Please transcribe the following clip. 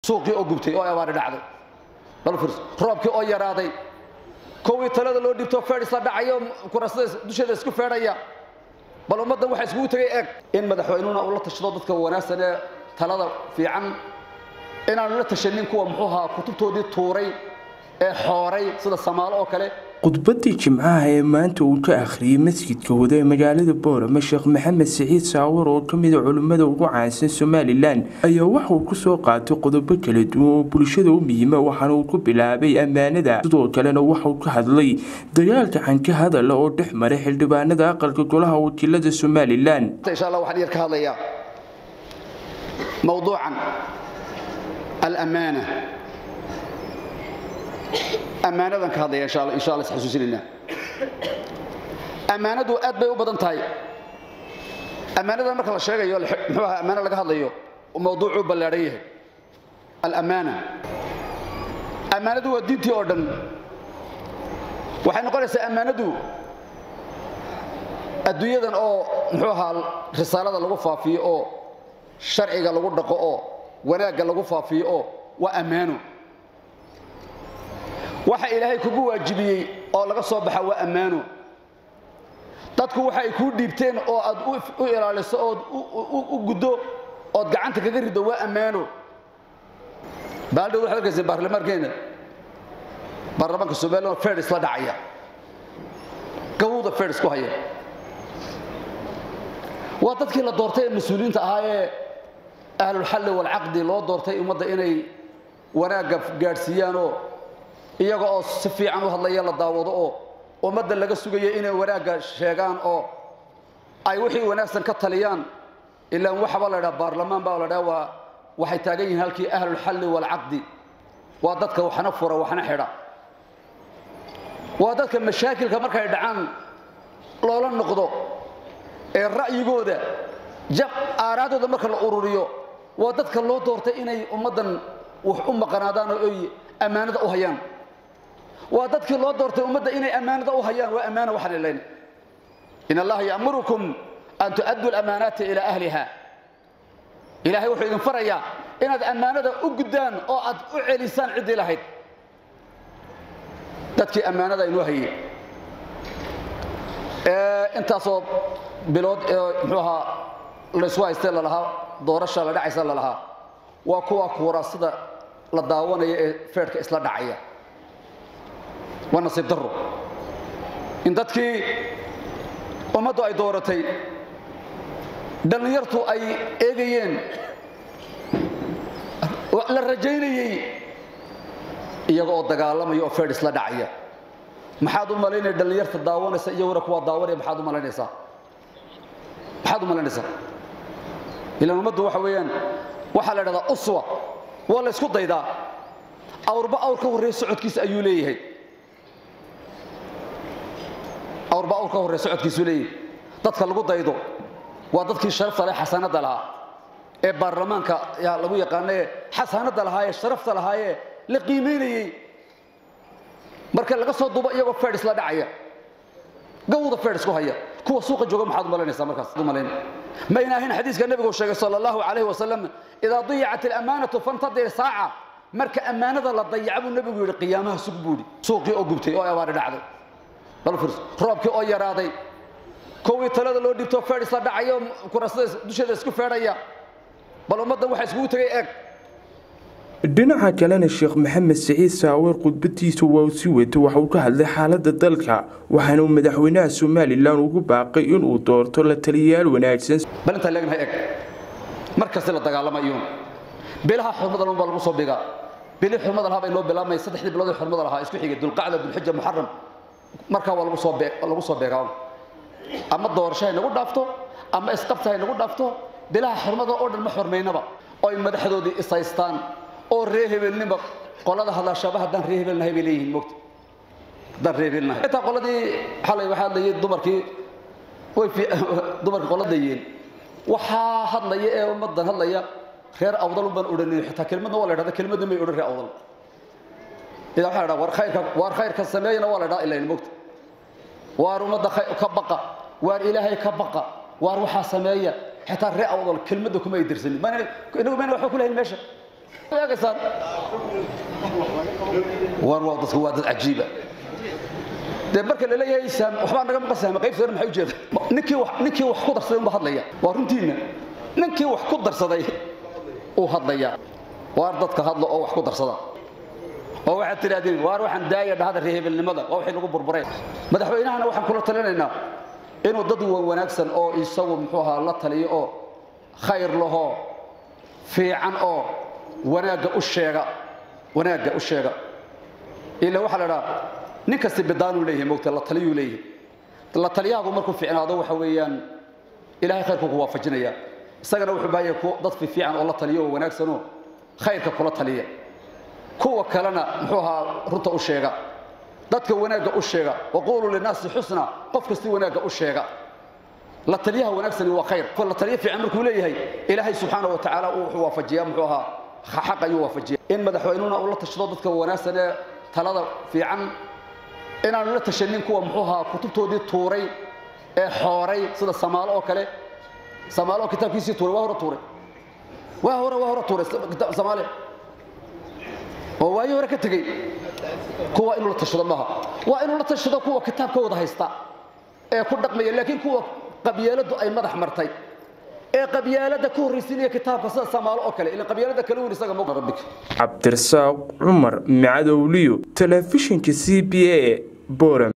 suuqii oo gubtay oo abaari dhacday bal firs roobkii oo yaraaday kowii talada loo dhibto feedhis la dhacayo kurasada dusheeda isku feedhaya bal ummaddan waxaa iskugu tegay eeg in madaxweynuna uu la tashado dadka wanaagsan ee talada fiican inaanu la tashanin kuwa muxuu ahaa kutubtoodii tuuray ee xooray sida samaalo oo kale khudbadii jimcaha ee maanta uu ka akhriyey masjidka wada ee magaalada boorama sheekh maxamed siciid saawar oo ka mida culimmada ugu caansan somalilan ayaa waxauu kusoo qaatay qodobo kala duwan oo bulshada u muhiima waxaana uu ku bilaabay ammaanada sidoo kalena waxauu ka hadlay dagaalka xanka hadala oo dhex maray xildhibaanada aqalka golaha wakiilada somalilan insha allah waxaan yar ka hadlayaa mawduucan alamaana ammaanadan ka hadlaya insha allah insha allah isxasuusinayna ammaanadu aad bay u badan tahay ammaanadan marka la sheegayo muxuu ahaa ammaano laga hadlayo mawduucuu ballaadhan yahay alamaana ammaanadu waa diintii oo dhan waxay noqonaysaa ammaanadu adduunyadan oo muxuu ahaa risaalada lagu faafiyo oo sharciga lagu dhaqo oo wanaagga lagu faafiyo oo waa ammaano waxa ilaahay kugu waajibiyey oo laga soo baxa waa ammaano dadku waxa ay kuu dhiibteen oo aad u ilaaliso ood u guddo ood gacanta kaga riddo waa ammaano baaldhood waxaad arkayseen baarlamaankeena baarlamaanka somaliland fedis la dhacaya gawda fedis ku haya waa dadkii la doortay ee mas-uuliyiinta ahaa ee ahlulxalli walcaqdi loo doortay ummadda inay wanaagga gaadhsiiyaanoo iyaga oo si fiican u hadlaya la daawado oo ummadda laga sugayo inay wanaagga sheegaan oo ay wixii wanaagsan ka taliyaan ilaan waxaba la dhaha baarlamaan baa la dhaha waa waxay taagan yihiin halkii ahlulxalli walcaqdi waa dadka waxna fura waxna xidha waa dadka mashaakilka markay dhacaan loola noqdo ee ra'yigooda jab aaraadooda marka la ururiyo waa dadka loo doortay inay ummaddan wax u maqanaadaan oo ay ammaanada u hayaan waa dadkii loo doortay ummadda inay ammaanada u hayaan waa ammaana waxaan ilayn in allaha ya'murukum an tu'addu alamaanaati ilaa ahliha ilaahay wuxuu idin farayaa inaad ammaanada u guddaan oo aad u celisaan ciddii lahayd dadkii ammaanada inoo hayey intaasoo bilood ee muxuu ahaa laysku haystee lalahaa doorasha la dhacaysa lalahaa waa kuwa kuuraasida la daawanaya ee feedhka isla dhacaya waa nasiib darro in dadkii ummaddu ay dooratay dhallinyartu ay eegayeen la rajaynayey iyaga oo dagaalamaya oo feedh isla dhacaya maxaad u malaynaya dhallinyarta daawanaysa iyaguna kuwaa daawanaya maxaad u malaynaysaa maxaad u malaynaysaa ilaan ummaddu waxa weeyaan waxaa la dhahdaa uswa waa la ysku daydaa awrba awr ka horreeya socodkiisa ayuu leeyahay awrba awr ka horreeya socodkiisuu leeyahay dadka lagu daydo waa dadkii sharafta leh xasanadda lahaa ee baarlamaanka yaa lagu yaqaanaye xasanadda lahaayee sharafta lahaayee la qiimaynayey marka laga soo duubo iyagoo feedhis la dhacaya gawda feedhis ku haya kuwa suuqa jooga maxaad u malaynaysaa markaas u malayn ma inaahin xadiiska nebigu sheegay sala allahu calayhi wasalam idaa dayacat alamaanatu fantadir saaca marka ammaanada la dayaca buu nebigu yidhi qiyaamaha sug buudhi suuqii oo gubtay oo abaari dhacday bal firs roobkii oo yaraaday kowii talada loo dhibto feedhis la dhacayo kurasada dusheeda isku feedhaya bal ummaddan waxaa iskugu tegay eeg dhinaca kalena sheekh maxamed siciid saawer khudbadiisa waa si wata waxa uu ka hadlay xaalada dalka waxaana uu madaxweynaha somalilan ugu baaqay inuu doorto la taliyayaal wanaagsan bal intaa leegnahay eeg mar kasta la dagaalamayo bilaha xurmada baa lagu soo dhigaa bilii xurmada lahaa bay noo bilaabmay saddexdii bilood ee xurmada lahaa isku xigay dulqacda dulxija muxaram markaa waa lagu soo lagu soo beegaa ama doorasho hay nagu dhaafto ama isqabta hay nagu dhaafto bilaha xurmada oo dhan ma xurmaynaba oo ay madaxdoodii isaystaan oo ree hebelnima qolada hadlaashaba haddaan ree hebelnahay bay leeyihiin mogta haddaan ree hebelnahay intaa qoladii xalay waxaa hadlayay dumarkii way dumarkii qoladayeen waxaa hadlaya ee ummaddan hadlaya reer awdal unbaan odhanin xitaa kelmadna waa la dhahda kelmadna may odhan reer awdal idaa waxaa la dhaha war khayrka waar khayrka sameeyana waa la dhaha ilayn mogta waar ummadda ka baqa waar ilaahay ka baqa waar waxaa sameeya xitaa ree awdal kelmadda kuma ay dirsanin inagu mayna waxba ku lahayn meesha eegaysaan war waa dadku waa dad cajiiba dee marka la leeyahay saam waxbaa naga maqan saama qaybsadana maxay ujeeda ninkii wax ninkii wax ku darsaday unba hadlaya waa runtiina ninkii wax ku darsaday uu hadlaya waar dadka hadlo oo wax ku darsada oo waxaad tidhaahdeen waar waxaan daaya dhahada reehebelnimada waa wixii lagu burburay madaxweynahana waxaan kula talinaynaa inuu dad wanaagsan oo isagu muxuu ahaa la taliyo oo khayr lahoo fiican oo wanaagga u sheega wanaagga u sheega ila waxaa la dhaha nin kasta bidaanuu leeyahay mogta la taliyuu leeyahay la taliyahagu markuu fiicnaado waxa weeyaan ilaahay khayrku ku waafajinaya isagana wuxuu baahan yahay dad fiican oo la taliyo oo wanaagsanoo khayrka kula taliya kuwa kalena muxuu ahaa runta u sheega dadka wanaagga u sheega waquuluu linaasi xusna qof kasti wanaagga u sheega la taliyaha wanaagsani waa khayr la taliya fiican markuu leeyahay ilaahay subxaana wa tacaala wuxuu waafajiyaa muxuu ahaa xaq ayuu waafajiya in madaxweynuhuna uu la tashado dadka wanaagsan ee talada fiican inaanu la tashanin kuwa muxuu ahaa kutubtoodii tuuray ee xooray sida samaalo oo kale samaalo oo kitaabkiisii tuuray waa hore tuuray waa hore waa hore tuuray samaale oo waayi hore ka tegey kuwa inuu la tashado maaha waa inuu la tashado kuwa kitaabkooda haysta ee ku dhaqmaya laakiin kuwa qabyaaladu ay madax martay ee qabyaalada ku horraysiinaya kitaabka sida samaalo oo kale ila qabyaalada kale weyn isaga ma rabbik cabdirasaaq cumar macadowliyo telefishinka c b a boram